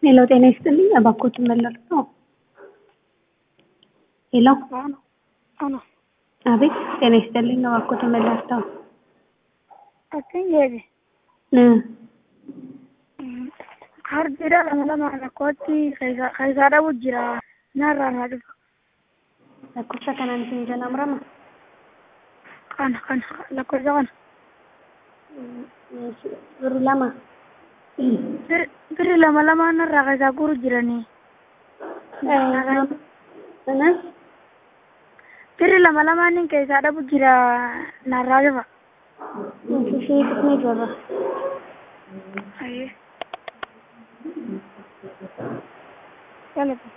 ሄሎ ጤና ይስጥልኝ። እባክዎትን መለስ ነው። ሄሎ አሁን አሁን አቤት ጤና ይስጥልኝ። እባክዎትን መለስ ነው። akkan jedhe እ hardira lama lama rakkootti keessaa dhabu jira narraa naa dhufa lakkoofsa kanaan isin jalaa kana kana lakkoofsa kana birri lama Bir- birri lama lama narraa keessaa guru jiranii Anas birri lama lamaan keessaa dhabu jira narraa dhufa ishee qismee jirra. ayyee galata